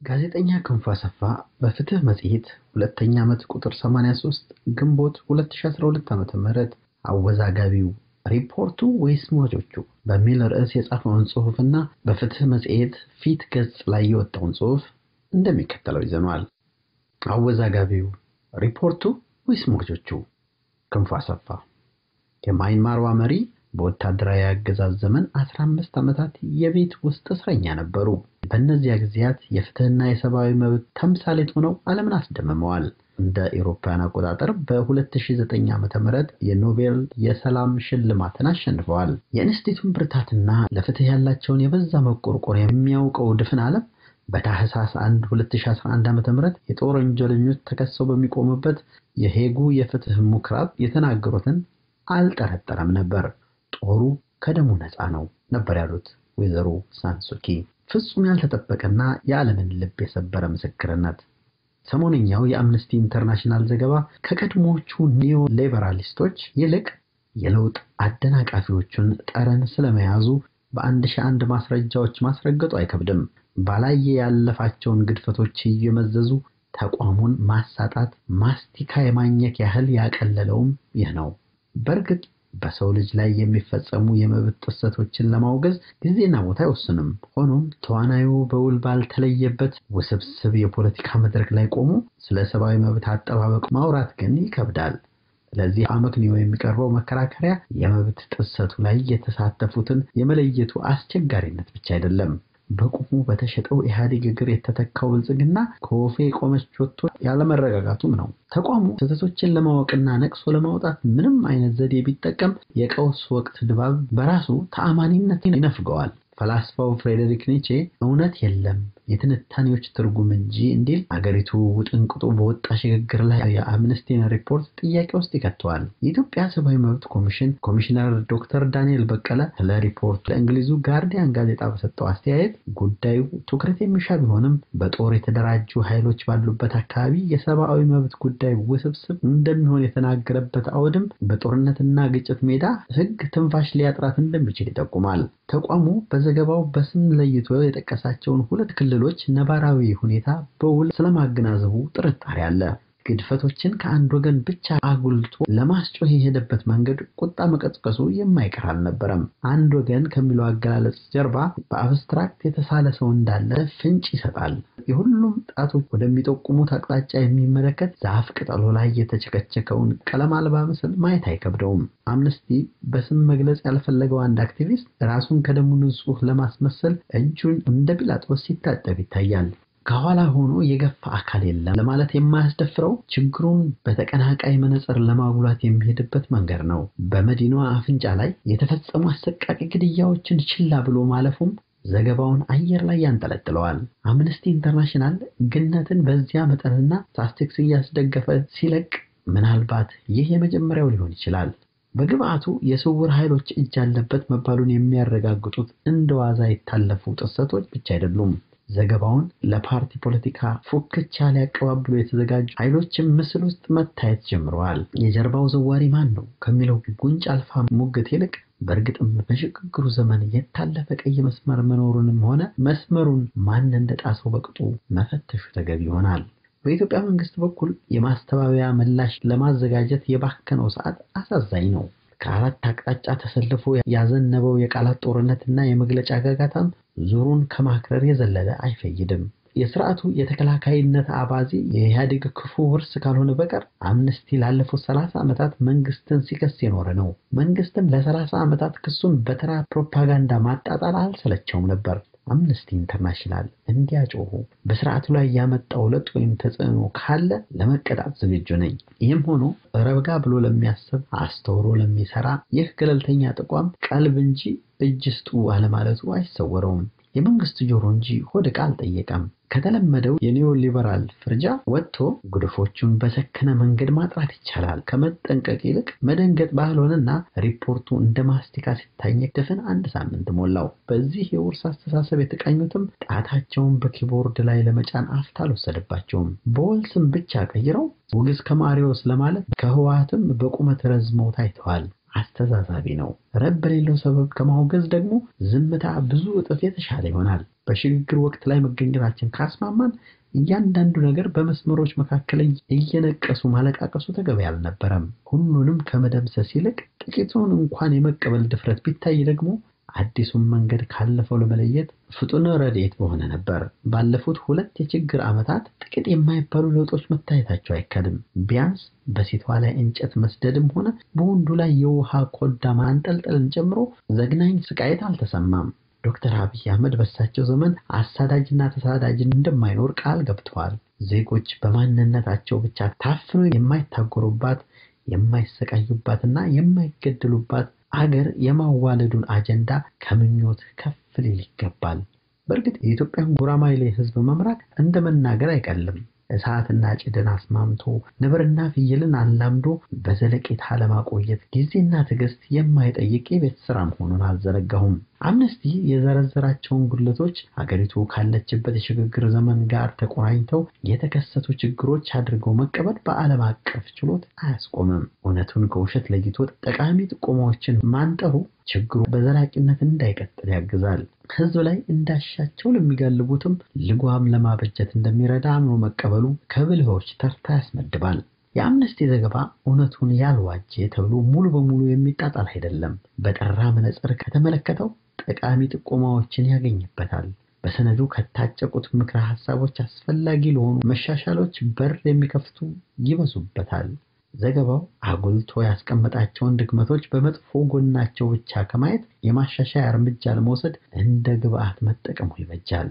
ጋዜጠኛ ክንፉ አሰፋ በፍትህ መጽሔት ሁለተኛ ዓመት ቁጥር 83 ግንቦት 2012 ዓ.ም አወዛጋቢው ሪፖርቱ ወይስ ሟቾቹ በሚል ርዕስ የጻፈውን ጽሑፍና በፍትህ መጽሔት ፊት ገጽ ላይ የወጣውን ጽሑፍ እንደሚከተለው ይዘነዋል። አወዛጋቢው ሪፖርቱ ወይስ ሟቾቹ? ክንፉ አሰፋ የማይንማርዋ መሪ በወታደራዊ አገዛዝ ዘመን 15 ዓመታት የቤት ውስጥ እስረኛ ነበሩ። በእነዚያ ጊዜያት የፍትህና የሰብአዊ መብት ተምሳሌት ሆነው ዓለምን አስደምመዋል። እንደ ኤሮፓውያን አቆጣጠር በ2009 ዓ.ም የኖቤል የሰላም ሽልማትን አሸንፈዋል። የኢንስቲቱን ብርታትና ለፍትህ ያላቸውን የበዛ መቆርቆር የሚያውቀው ድፍን ዓለም በታህሳስ 1 2011 ዓ.ም የጦር ወንጀለኞች ተከሰው በሚቆሙበት የሄጉ የፍትህ ምኩራብ የተናገሩትን አልጠረጠረም ነበር። ጦሩ ከደሙ ነፃ ነው ነበር ያሉት ወይዘሮ ሳንሱኪ። ፍጹም ያልተጠበቀና የዓለምን ልብ የሰበረ ምስክርነት። ሰሞነኛው የአምነስቲ ኢንተርናሽናል ዘገባ ከቀድሞዎቹ ኒዮ ሊበራሊስቶች ይልቅ የለውጥ አደናቃፊዎቹን ጠረን ስለመያዙ በአንድ ሺህ አንድ ማስረጃዎች ማስረገጡ አይከብድም። ባላየ ያለፋቸውን ግድፈቶች እየመዘዙ ተቋሙን ማሳጣት ማስቲካ የማኘክ ያህል ያቀለለውም ይህ ነው። በእርግጥ በሰው ልጅ ላይ የሚፈጸሙ የመብት ጥሰቶችን ለማውገዝ ጊዜና ቦታ አይወስንም። ሆኖም ተዋናዩ በውል ባልተለየበት ውስብስብ የፖለቲካ መድረክ ላይ ቆሞ ስለ ሰብአዊ መብት አጠባበቅ ማውራት ግን ይከብዳል። ለዚህ አመክንዮ የሚቀርበው መከራከሪያ የመብት ጥሰቱ ላይ የተሳተፉትን የመለየቱ አስቸጋሪነት ብቻ አይደለም። በቁሙ በተሸጠው ኢህአዴግ እግር የተተካው ብልጽግና ከወፌ የቆመች ወጥቶ ያለመረጋጋቱም ነው። ተቋሙ ስህተቶችን ለማወቅና ነቅሶ ለማውጣት ምንም አይነት ዘዴ ቢጠቀም የቀውስ ወቅት ድባብ በራሱ ተአማኒነትን ይነፍገዋል። ፈላስፋው ፍሬዴሪክ ኒቼ እውነት የለም የትንታኔዎች ትርጉም እንጂ እንዲል አገሪቱ ውጥንቅጡ በወጣ ሽግግር ላይ የአምነስቲን ሪፖርት ጥያቄ ውስጥ ይከተዋል። የኢትዮጵያ ሰብአዊ መብት ኮሚሽን ኮሚሽነር ዶክተር ዳንኤል በቀለ ስለ ሪፖርቱ ለእንግሊዙ ጋርዲያን ጋዜጣ በሰጠው አስተያየት ጉዳዩ ትኩረት የሚሻ ቢሆንም በጦር የተደራጁ ኃይሎች ባሉበት አካባቢ የሰብአዊ መብት ጉዳይ ውስብስብ እንደሚሆን የተናገረበት አውድም በጦርነትና ግጭት ሜዳ ሕግ ትንፋሽ ሊያጥራት እንደሚችል ይጠቁማል። ተቋሙ በዘገባው በስም ለይቶ የጠቀሳቸውን ሁለት ክልሎች ነባራዊ ሁኔታ በውል ስለማገናዘቡ ጥርጣሬ አለ። ግድፈቶችን ከአንድ ወገን ብቻ አጉልቶ ለማስጮህ የሄደበት መንገድ ቁጣ መቀስቀሱ የማይቀር አልነበረም። አንድ ወገን ከሚለው አገላለጽ ጀርባ በአብስትራክት የተሳለ ሰው እንዳለ ፍንጭ ይሰጣል። የሁሉም ጣቶች ወደሚጠቁሙት አቅጣጫ የሚመለከት ዛፍ ቅጠሉ ላይ የተቸከቸከውን ቀለም አልባ ምስል ማየት አይከብደውም። አምነስቲ በስም መግለጽ ያልፈለገው አንድ አክቲቪስት ራሱን ከደሙ ንጹሕ ለማስመሰል እጁን እንደ ጲላጦስ ሲታጠብ ይታያል። ከኋላ ሆኖ የገፋ አካል የለም ለማለት የማያስደፍረው ችግሩን በተቀናቃይ መነጽር ለማጉላት የሚሄድበት መንገድ ነው። በመዲናዋ አፍንጫ ላይ የተፈጸሙ አሰቃቂ ግድያዎችን ችላ ብሎ ማለፉም ዘገባውን አየር ላይ ያንጠለጥለዋል። አምነስቲ ኢንተርናሽናል ግነትን በዚያ መጠንና ስታቲስቲክስ እያስደገፈ ሲለቅ ምናልባት ይህ የመጀመሪያው ሊሆን ይችላል። በግብአቱ የስውር ኃይሎች እጅ ያለበት መባሉን የሚያረጋግጡት እንደ ዋዛ የታለፉ ጥሰቶች ብቻ አይደሉም። ዘገባውን ለፓርቲ ፖለቲካ ፉክቻ ሊያቀባብሉ የተዘጋጁ ኃይሎችም ምስል ውስጥ መታየት ጀምረዋል። የጀርባው ዘዋሪ ማን ነው ከሚለው ጉንጭ አልፋ ሙግት ይልቅ በእርግጥም በሽግግሩ ዘመን የታለፈ ቀይ መስመር መኖሩንም ሆነ መስመሩን ማን እንደጣሰው በቅጡ መፈተሹ ተገቢ ይሆናል። በኢትዮጵያ መንግስት በኩል የማስተባበያ ምላሽ ለማዘጋጀት የባከነው ሰዓት አሳዛኝ ነው። ከአራት አቅጣጫ ተሰልፎ ያዘነበው የቃላት ጦርነትና የመግለጫ ጋጋታም ዙሩን ከማክረር የዘለለ አይፈይድም። የስርዓቱ የተከላካይነት አባዜ የኢህአዴግ ክፉ ውርስ ካልሆነ በቀር አምነስቲ ላለፉት ሰላሳ ዓመታት መንግስትን ሲከስ የኖረ ነው። መንግስትም ለሰላሳ ዓመታት ክሱን በተራ ፕሮፓጋንዳ ማጣጣል አልሰለቸውም ነበር። አምነስቲ ኢንተርናሽናል እንዲያጮሁ በስርዓቱ ላይ ያመጣው ለውጥ ወይም ተጽዕኖ ካለ ለመቀጣት ዝግጁ ነኝ። ይህም ሆኖ ረብጋ ብሎ ለሚያስብ አስተውሎ ለሚሰራ ይህ ገለልተኛ ተቋም ቀልብ እንጂ እጅ ስጡ አለማለቱ አይሰወረውም። የመንግስት ጆሮ እንጂ ሆድ ዕቃ አልጠየቀም። ከተለመደው የኒዮ ሊበራል ፍርጃ ወጥቶ ጉድፎቹን በሰከነ መንገድ ማጥራት ይቻላል። ከመጠንቀቅ ይልቅ መደንገጥ ባልሆነና ሪፖርቱ እንደ ማስቲካ ሲታኘክ ድፍን አንድ ሳምንት ሞላው። በዚህ የውርስ አስተሳሰብ የተቃኙትም ጣታቸውን በኪቦርድ ላይ ለመጫን አፍታ አልወሰደባቸውም። በወል ስም ብቻ ቀይረው ውግዝ ከማሪዎስ ለማለት ከህወሓትም በቁመት ረዝመው ታይተዋል። አስተዛዛቢ ነው። ረብ በሌለው ሰበብ ከማውገዝ ደግሞ ዝምታ ብዙ እጥፍ የተሻለ ይሆናል። በሽግግር ወቅት ላይ መገኘታችን ካስማማን እያንዳንዱ ነገር በመስመሮች መካከል እየነቀሱ ማለቃቀሱ ተገቢ አልነበረም። ሁሉንም ከመደምሰስ ይልቅ ጥቂቱን እንኳን የመቀበል ድፍረት ቢታይ ደግሞ አዲሱን መንገድ ካለፈው ለመለየት ፍጡን ረድኤት በሆነ ነበር። ባለፉት ሁለት የችግር ዓመታት ጥቂት የማይባሉ ለውጦች መታየታቸው አይካድም። ቢያንስ በሴቷ ላይ እንጨት መስደድም ሆነ በወንዱ ላይ የውሃ ኮዳ ማንጠልጠልን ጨምሮ ዘግናኝ ስቃየት አልተሰማም። ዶክተር አብይ አህመድ በሳቸው ዘመን አሳዳጅና ተሳዳጅን እንደማይኖር ቃል ገብተዋል። ዜጎች በማንነታቸው ብቻ ታፍነው የማይታጎሩባት የማይሰቃዩባትና የማይገደሉባት አገር የማዋለዱን አጀንዳ ከምኞት ከፍ ሊል ይገባል። በእርግጥ የኢትዮጵያን ጉራማይሌ ሕዝብ መምራት እንደ መናገር አይቀልም። እሳትና ጭድን አስማምቶ ነብርና ፍየልን አላምዶ በዘለቄታ ለማቆየት ጊዜና ትዕግስት የማይጠይቅ የቤት ስራ መሆኑን አልዘነጋሁም። አምነስቲ የዘረዘራቸውን ጉድለቶች አገሪቱ ካለችበት የሽግግር ዘመን ጋር ተቆራኝተው የተከሰቱ ችግሮች አድርገው መቀበል በዓለም አቀፍ ችሎት አያስቆምም። እውነቱን ከውሸት ለይቶ ጠቃሚ ጥቆማዎችን ማንጠሩ ችግሩ በዘላቂነት እንዳይቀጥል ያግዛል። ህዝብ ላይ እንዳሻቸው ለሚጋልቡትም ልጓም ለማበጀት እንደሚረዳ አምኖ መቀበሉ ከብልሆች ተርታ ያስመድባል። የአምነስቲ ዘገባ እውነቱን ያልዋጀ ተብሎ ሙሉ በሙሉ የሚጣጣል አይደለም። በጠራ መነጽር ከተመለከተው ጠቃሚ ጥቆማዎችን ያገኝበታል። በሰነዱ ከታጨቁት ምክረ ሀሳቦች አስፈላጊ ለሆኑ መሻሻሎች በር የሚከፍቱ ይበዙበታል። ዘገባው አጉልቶ ያስቀመጣቸውን ድክመቶች በመጥፎ ጎናቸው ብቻ ከማየት የማሻሻያ እርምጃ ለመውሰድ እንደ ግብአት መጠቀሙ ይበጃል።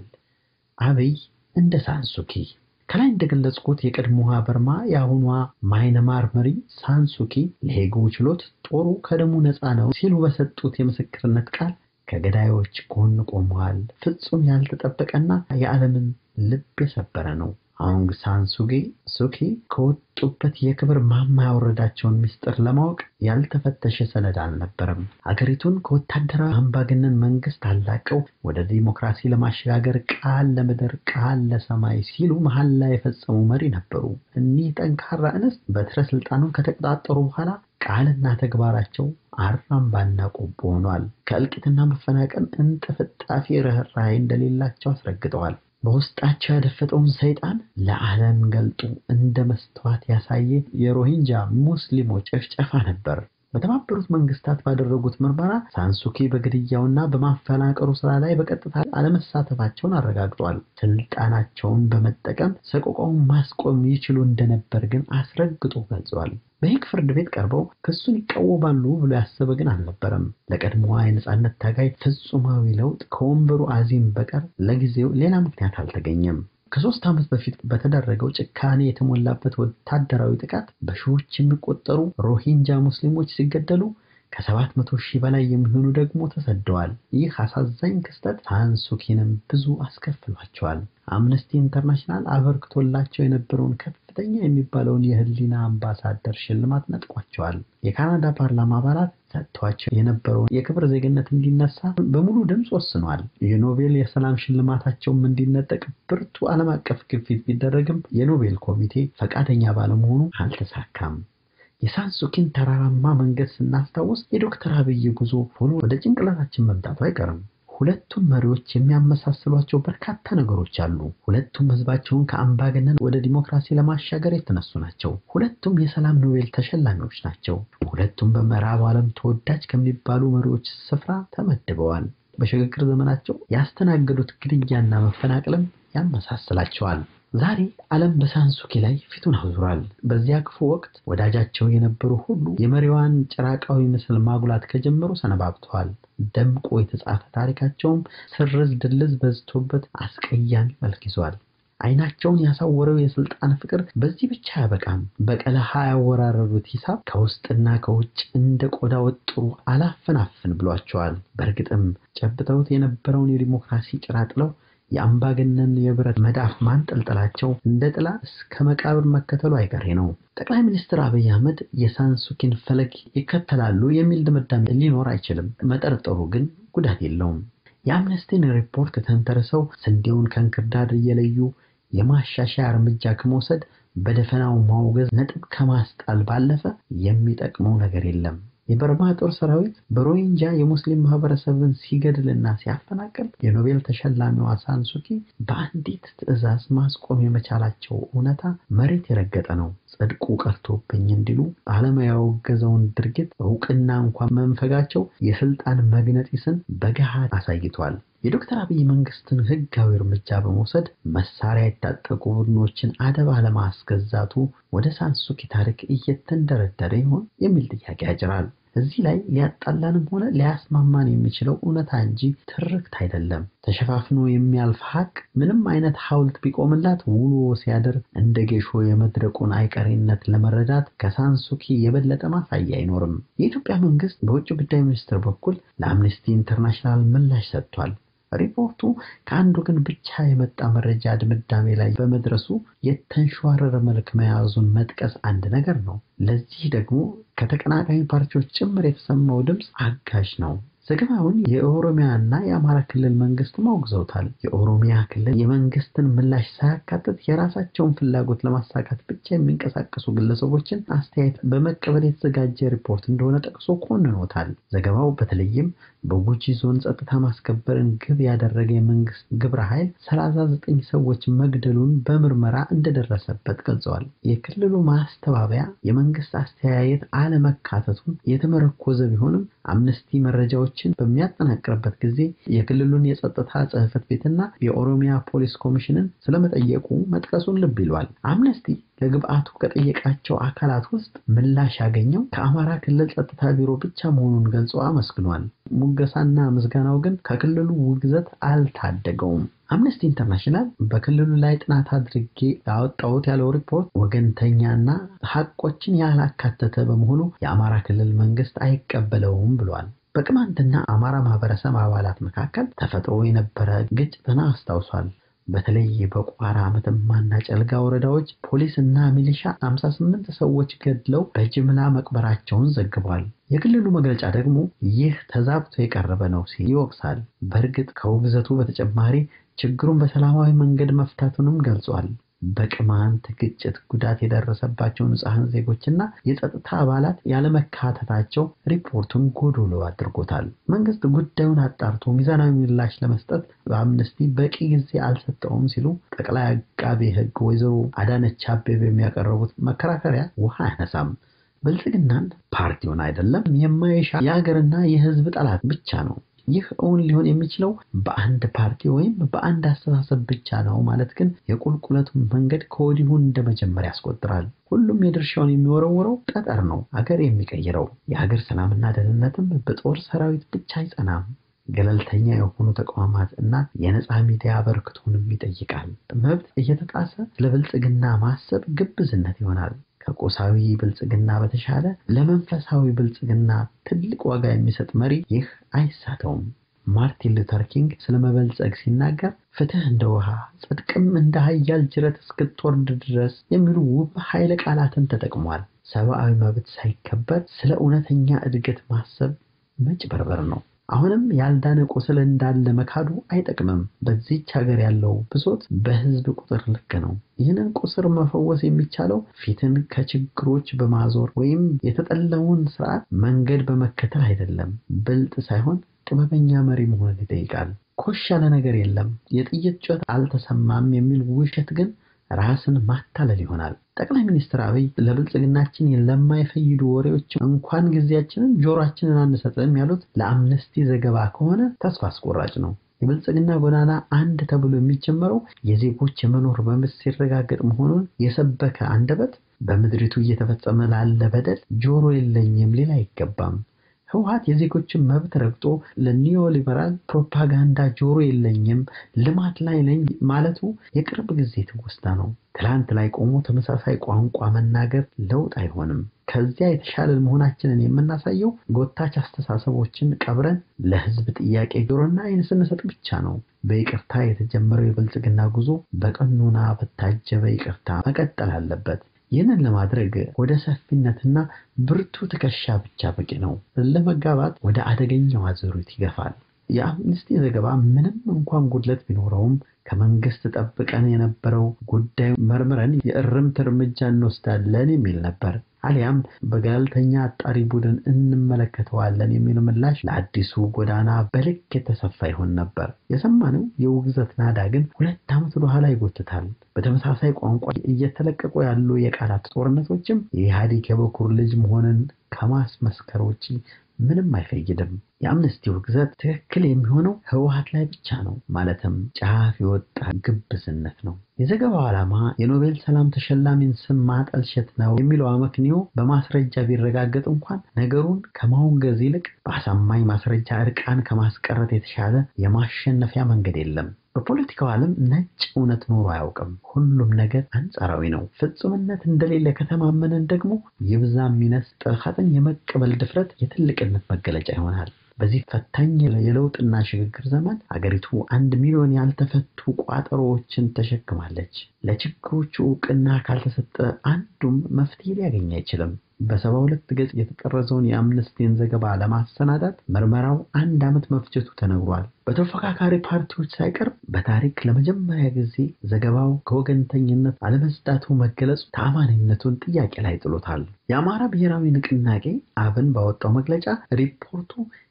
አብይ እንደ ሳንሱኪ ከላይ እንደገለጽኩት የቀድሞዋ በርማ የአሁኗ ማይነማር መሪ ሳንሱኪ ለሄጉ ችሎት ጦሩ ከደሙ ነፃ ነው ሲሉ በሰጡት የምስክርነት ቃል ከገዳዮች ጎን ቆመዋል። ፍጹም ያልተጠበቀና የዓለምን ልብ የሰበረ ነው። አውንግ ሳን ሱጊ ሱኪ ከወጡበት የክብር ማማ ያወረዳቸውን ምስጢር ለማወቅ ያልተፈተሸ ሰነድ አልነበረም። አገሪቱን ከወታደራዊ አምባገነን መንግስት አላቀው ወደ ዲሞክራሲ ለማሸጋገር ቃል ለምድር ቃል ለሰማይ ሲሉ መሐላ የፈጸሙ መሪ ነበሩ። እኒህ ጠንካራ እንስት በትረ ስልጣኑን ከተቆጣጠሩ በኋላ ቃልና ተግባራቸው አራምባና ቆቦ ሆኗል። ከእልቂትና መፈናቀል እንጥፍጣፊ ርኅራኄ እንደሌላቸው አስረግጠዋል። በውስጣቸው ያደፈጠውን ሰይጣን ለዓለም ገልጦ እንደ መስተዋት ያሳየ የሮሂንጃ ሙስሊሞች ጭፍጨፋ ነበር። በተባበሩት መንግስታት ባደረጉት ምርመራ ሳንሱኪ በግድያውና በማፈናቀሩ ስራ ላይ በቀጥታ አለመሳተፋቸውን አረጋግጧል። ስልጣናቸውን በመጠቀም ሰቆቃውን ማስቆም ይችሉ እንደነበር ግን አስረግጦ ገልጸዋል። በሄግ ፍርድ ቤት ቀርበው ክሱን ይቃወማሉ ብሎ ያሰበ ግን አልነበረም። ለቀድሞዋ የነጻነት ታጋይ ፍጹማዊ ለውጥ ከወንበሩ አዚም በቀር ለጊዜው ሌላ ምክንያት አልተገኘም። ከሶስት ዓመት በፊት በተደረገው ጭካኔ የተሞላበት ወታደራዊ ጥቃት በሺዎች የሚቆጠሩ ሮሂንጃ ሙስሊሞች ሲገደሉ ከሰባት መቶ ሺህ በላይ የሚሆኑ ደግሞ ተሰደዋል። ይህ አሳዛኝ ክስተት ሳንሱኪንም ብዙ አስከፍሏቸዋል። አምነስቲ ኢንተርናሽናል አበርክቶላቸው የነበረውን ከፍተኛ የሚባለውን የህሊና አምባሳደር ሽልማት ነጥቋቸዋል። የካናዳ ፓርላማ አባላት ሰጥቷቸው የነበረውን የክብር ዜግነት እንዲነሳ በሙሉ ድምፅ ወስኗል። የኖቤል የሰላም ሽልማታቸውም እንዲነጠቅ ብርቱ ዓለም አቀፍ ግፊት ቢደረግም የኖቤል ኮሚቴ ፈቃደኛ ባለመሆኑ አልተሳካም። የሳንሱኪን ተራራማ መንገድ ስናስታውስ የዶክተር አብይ ጉዞ ሆኖ ወደ ጭንቅላታችን መምጣቱ አይቀርም። ሁለቱም መሪዎች የሚያመሳስሏቸው በርካታ ነገሮች አሉ። ሁለቱም ህዝባቸውን ከአምባገነን ወደ ዲሞክራሲ ለማሻገር የተነሱ ናቸው። ሁለቱም የሰላም ኖቤል ተሸላሚዎች ናቸው። ሁለቱም በምዕራብ ዓለም ተወዳጅ ከሚባሉ መሪዎች ስፍራ ተመድበዋል። በሽግግር ዘመናቸው ያስተናገዱት ግድያና መፈናቀልም ያመሳስላቸዋል። ዛሬ ዓለም በሳንሱኪ ላይ ፊቱን አዙሯል። በዚያ ክፉ ወቅት ወዳጃቸው የነበሩ ሁሉ የመሪዋን ጭራቃዊ ምስል ማጉላት ከጀመሩ ሰነባብተዋል። ደምቆ የተጻፈ ታሪካቸውም ስርዝ ድልዝ በዝቶበት አስቀያሚ መልክ ይዟል። ዓይናቸውን ያሳወረው የስልጣን ፍቅር በዚህ ብቻ አያበቃም። በቀለሃ ያወራረዱት ሂሳብ ከውስጥና ከውጭ እንደ ቆዳ ወጥሩ አላፈናፍን ብሏቸዋል። በእርግጥም ጨብጠውት የነበረውን የዲሞክራሲ ጭራ ጥለው የአምባገነን የብረት መዳፍ ማንጠልጠላቸው እንደ ጥላ እስከ መቃብር መከተሉ አይቀሬ ነው። ጠቅላይ ሚኒስትር አብይ አህመድ የሳንሱኪን ፈለግ ይከተላሉ የሚል ድምዳሜ ሊኖር አይችልም። መጠርጠሩ ግን ጉዳት የለውም። የአምነስቲን ሪፖርት ተንተርሰው ስንዴውን ከእንክርዳድ እየለዩ የማሻሻያ እርምጃ ከመውሰድ በደፈናው ማውገዝ ነጥብ ከማስጣል ባለፈ የሚጠቅመው ነገር የለም። የበርማ ጦር ሰራዊት በሮሂንጃ የሙስሊም ማህበረሰብን ሲገድልና ሲያፈናቅል የኖቤል ተሸላሚዋ ሳንሱኪ በአንዲት ትዕዛዝ ማስቆም የመቻላቸው እውነታ መሬት የረገጠ ነው። ጽድቁ ቀርቶብኝ እንዲሉ ዓለም ያወገዘውን ድርጊት እውቅና እንኳን መንፈጋቸው የስልጣን መግነጢስን በገሃድ አሳይቷል። የዶክተር አብይ መንግስትን ህጋዊ እርምጃ በመውሰድ መሳሪያ የታጠቁ ቡድኖችን አደብ አለማስገዛቱ ወደ ሳንሱኪ ታሪክ እየተንደረደረ ይሆን የሚል ጥያቄ ያጭራል። እዚህ ላይ ሊያጣላንም ሆነ ሊያስማማን የሚችለው እውነታ እንጂ ትርክት አይደለም። ተሸፋፍኖ የሚያልፍ ሀቅ ምንም አይነት ሐውልት ቢቆምላት ውሎ ሲያድር እንደ ጌሾ የመድረቁን አይቀሬነት ለመረዳት ከሳንሱኪ የበለጠ ማሳያ አይኖርም። የኢትዮጵያ መንግስት በውጭ ጉዳይ ሚኒስትር በኩል ለአምነስቲ ኢንተርናሽናል ምላሽ ሰጥቷል። ሪፖርቱ ከአንድ ወገን ብቻ የመጣ መረጃ ድምዳሜ ላይ በመድረሱ የተንሸዋረረ መልክ መያዙን መጥቀስ አንድ ነገር ነው። ለዚህ ደግሞ ከተቀናቃኝ ፓርቲዎች ጭምር የተሰማው ድምፅ አጋዥ ነው። ዘገባውን የኦሮሚያ እና የአማራ ክልል መንግስት አውግዘውታል። የኦሮሚያ ክልል የመንግስትን ምላሽ ሳያካትት የራሳቸውን ፍላጎት ለማሳካት ብቻ የሚንቀሳቀሱ ግለሰቦችን አስተያየት በመቀበል የተዘጋጀ ሪፖርት እንደሆነ ጠቅሶ ኮንኖታል። ዘገባው በተለይም በጉጂ ዞን ጸጥታ ማስከበርን ግብ ያደረገ የመንግስት ግብረ ኃይል 39 ሰዎች መግደሉን በምርመራ እንደደረሰበት ገልጸዋል። የክልሉ ማስተባበያ የመንግስት አስተያየት አለመካተቱን የተመረኮዘ ቢሆንም አምነስቲ መረጃዎችን በሚያጠናቅርበት ጊዜ የክልሉን የጸጥታ ጽሕፈት ቤትና የኦሮሚያ ፖሊስ ኮሚሽንን ስለመጠየቁ መጥቀሱን ልብ ይሏል። አምነስቲ ለግብአቱ ከጠየቃቸው አካላት ውስጥ ምላሽ ያገኘው ከአማራ ክልል ጸጥታ ቢሮ ብቻ መሆኑን ገልጾ አመስግኗል። ሙገሳና ምስጋናው ግን ከክልሉ ውግዘት አልታደገውም። አምነስቲ ኢንተርናሽናል በክልሉ ላይ ጥናት አድርጌ ያወጣሁት ያለው ሪፖርት ወገንተኛና ሐቆችን ያላካተተ በመሆኑ የአማራ ክልል መንግስት አይቀበለውም ብሏል። በቅማንትና አማራ ማህበረሰብ አባላት መካከል ተፈጥሮ የነበረ ግጭትን አስታውሷል። በተለይ በቋራ መተማና ጨልጋ ወረዳዎች ፖሊስ እና ሚሊሻ 58 ሰዎች ገድለው በጅምላ መቅበራቸውን ዘግቧል። የክልሉ መግለጫ ደግሞ ይህ ተዛብቶ የቀረበ ነው ሲል ይወቅሳል። በእርግጥ ከውግዘቱ በተጨማሪ ችግሩን በሰላማዊ መንገድ መፍታቱንም ገልጿል። በቅማንት ግጭት ጉዳት የደረሰባቸው ንጹሐን ዜጎችና የጸጥታ አባላት ያለመካተታቸው ሪፖርቱን ጎዶሎ አድርጎታል። መንግስት ጉዳዩን አጣርቶ ሚዛናዊ ምላሽ ለመስጠት በአምነስቲ በቂ ጊዜ አልሰጠውም ሲሉ ጠቅላይ አቃቤ ሕግ ወይዘሮ አዳነች አቤቤ የሚያቀርቡት መከራከሪያ ውሃ አያነሳም። ብልጽግናን ፓርቲውን አይደለም የማይሻ የሀገርና የሕዝብ ጠላት ብቻ ነው። ይህ እውን ሊሆን የሚችለው በአንድ ፓርቲ ወይም በአንድ አስተሳሰብ ብቻ ነው ማለት ግን የቁልቁለቱን መንገድ ከወዲሁ እንደመጀመር ያስቆጥራል። ሁሉም የድርሻውን የሚወረውረው ጠጠር ነው አገር የሚቀይረው። የሀገር ሰላምና ደህንነትም በጦር ሰራዊት ብቻ አይጸናም። ገለልተኛ የሆኑ ተቋማት እና የነፃ ሚዲያ አበርክቶንም ይጠይቃል። መብት እየተጣሰ ስለ ብልጽግና ማሰብ ግብዝነት ይሆናል። ከቁሳዊ ብልጽግና በተሻለ ለመንፈሳዊ ብልጽግና ትልቅ ዋጋ የሚሰጥ መሪ ይህ አይሳተውም። ማርቲን ሉተር ኪንግ ስለ መበልጸግ ሲናገር ፍትህ እንደ ውሃ ጽድቅም እንደ ኃያል ጅረት እስክትወርድ ድረስ የሚሉ ውብ ኃይለ ቃላትን ተጠቅሟል። ሰብአዊ መብት ሳይከበር ስለ እውነተኛ እድገት ማሰብ መጭበርበር ነው። አሁንም ያልዳነ ቁስል እንዳለ መካዱ አይጠቅምም። በዚች ሀገር ያለው ብሶት በህዝብ ቁጥር ልክ ነው። ይህንን ቁስር መፈወስ የሚቻለው ፊትን ከችግሮች በማዞር ወይም የተጠለውን ስርዓት መንገድ በመከተል አይደለም። ብልጥ ሳይሆን ጥበበኛ መሪ መሆንን ይጠይቃል። ኮሽ ያለ ነገር የለም፣ የጥይት ጩኸት አልተሰማም የሚል ውሸት ግን ራስን ማታለል ይሆናል። ጠቅላይ ሚኒስትር አብይ ለብልጽግናችን ለማይፈይዱ ወሬዎች እንኳን ጊዜያችንን ጆሮአችንን አንሰጥም ያሉት ለአምነስቲ ዘገባ ከሆነ ተስፋ አስቆራጭ ነው። የብልጽግና ጎዳና አንድ ተብሎ የሚጀመረው የዜጎች የመኖር መብት ሲረጋገጥ መሆኑን የሰበከ አንደበት በምድሪቱ እየተፈጸመ ላለ በደል ጆሮ የለኝም ሊል አይገባም። ህወሓት የዜጎችን መብት ረግጦ ለኒዮሊበራል ፕሮፓጋንዳ ጆሮ የለኝም ልማት ላይ ነኝ ማለቱ የቅርብ ጊዜ ትውስታ ነው። ትላንት ላይ ቆሞ ተመሳሳይ ቋንቋ መናገር ለውጥ አይሆንም። ከዚያ የተሻለ መሆናችንን የምናሳየው ጎታች አስተሳሰቦችን ቀብረን ለህዝብ ጥያቄ ጆሮና ዓይን ስንሰጥ ብቻ ነው። በይቅርታ የተጀመረው የብልጽግና ጉዞ በቀኖና በታጀበ ይቅርታ መቀጠል አለበት። ይህንን ለማድረግ ወደ ሰፊነትና ብርቱ ትከሻ ብቻ በቂ ነው። ለመጋባት ወደ አደገኛው አዙሪት ይገፋል። የአምነስቲ ዘገባ ምንም እንኳን ጉድለት ቢኖረውም ከመንግስት ጠብቀን የነበረው ጉዳዩ መርምረን የእርምት እርምጃ እንወስዳለን የሚል ነበር። አሊያም በገለልተኛ አጣሪ ቡድን እንመለከተዋለን የሚል ምላሽ ለአዲሱ ጎዳና በልክ የተሰፋ ይሆን ነበር። የሰማነው የውግዘት ናዳ ግን ሁለት ዓመት ወደኋላ ይጎትታል። በተመሳሳይ ቋንቋ እየተለቀቁ ያሉ የቃላት ጦርነቶችም የኢህአዴግ የበኩር ልጅ መሆንን ከማስመስከር ውጭ ምንም አይፈይድም። የአምነስቲ ውግዘት ትክክል የሚሆነው ህወሓት ላይ ብቻ ነው። ማለትም ጫፍ የወጣ ግብዝነት ነው። የዘገባው ዓላማ የኖቤል ሰላም ተሸላሚን ስም ማጠልሸት ነው የሚለው አመክንዮ በማስረጃ ቢረጋገጥ እንኳን ነገሩን ከማውገዝ ይልቅ በአሳማኝ ማስረጃ እርቃን ከማስቀረት የተሻለ የማሸነፊያ መንገድ የለም። በፖለቲካው ዓለም ነጭ እውነት ኖሮ አያውቅም። ሁሉም ነገር አንጻራዊ ነው። ፍጹምነት እንደሌለ ከተማመንን ደግሞ ይብዛም ይነስ ጥልቀትን የመቀበል ድፍረት የትልቅነት መገለጫ ይሆናል። በዚህ ፈታኝ የለውጥና ሽግግር ዘመን አገሪቱ አንድ ሚሊዮን ያልተፈቱ ቋጠሮዎችን ተሸክማለች። ለችግሮቹ እውቅና ካልተሰጠ አንዱም መፍትሄ ሊያገኝ አይችልም። በሰባ ሁለት ገጽ የተቀረጸውን የአምነስቲን ዘገባ ለማሰናዳት ምርመራው አንድ ዓመት መፍጀቱ ተነግሯል። በተፎካካሪ ፓርቲዎች ሳይቀር በታሪክ ለመጀመሪያ ጊዜ ዘገባው ከወገንተኝነት አለመጽዳቱ መገለጹ ተአማኒነቱን ጥያቄ ላይ ጥሎታል። የአማራ ብሔራዊ ንቅናቄ አብን ባወጣው መግለጫ ሪፖርቱ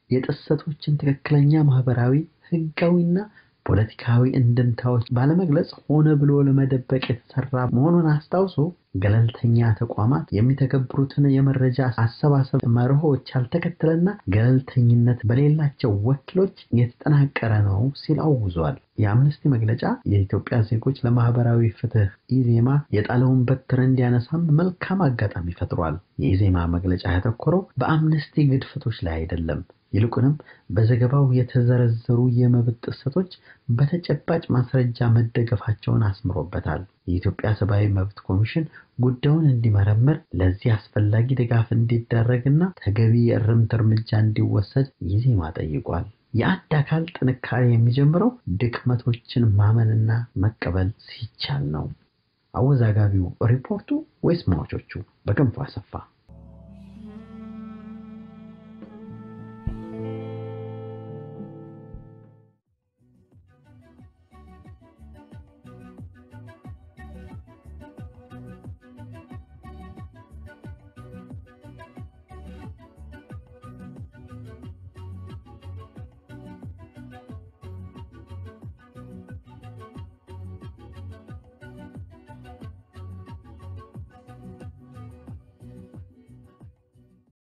የጥሰቶችን ትክክለኛ ማህበራዊ፣ ህጋዊና ፖለቲካዊ እንድምታዎች ባለመግለጽ ሆነ ብሎ ለመደበቅ የተሰራ መሆኑን አስታውሶ ገለልተኛ ተቋማት የሚተገብሩትን የመረጃ አሰባሰብ መርሆች ያልተከተለና ገለልተኝነት በሌላቸው ወኪሎች የተጠናቀረ ነው ሲል አውግዟል። የአምነስቲ መግለጫ የኢትዮጵያ ዜጎች ለማህበራዊ ፍትህ ኢዜማ የጣለውን በትር እንዲያነሳም መልካም አጋጣሚ ፈጥሯል። የኢዜማ መግለጫ ያተኮረው በአምነስቲ ግድፈቶች ላይ አይደለም። ይልቁንም በዘገባው የተዘረዘሩ የመብት ጥሰቶች በተጨባጭ ማስረጃ መደገፋቸውን አስምሮበታል። የኢትዮጵያ ሰብአዊ መብት ኮሚሽን ጉዳዩን እንዲመረምር፣ ለዚህ አስፈላጊ ድጋፍ እንዲደረግና ተገቢ የእርምት እርምጃ እንዲወሰድ ኢዜማ ጠይቋል። የአንድ አካል ጥንካሬ የሚጀምረው ድክመቶችን ማመንና መቀበል ሲቻል ነው። አወዛጋቢው ሪፖርቱ ወይስ ሟቾቹ? በክንፉ አሰፋ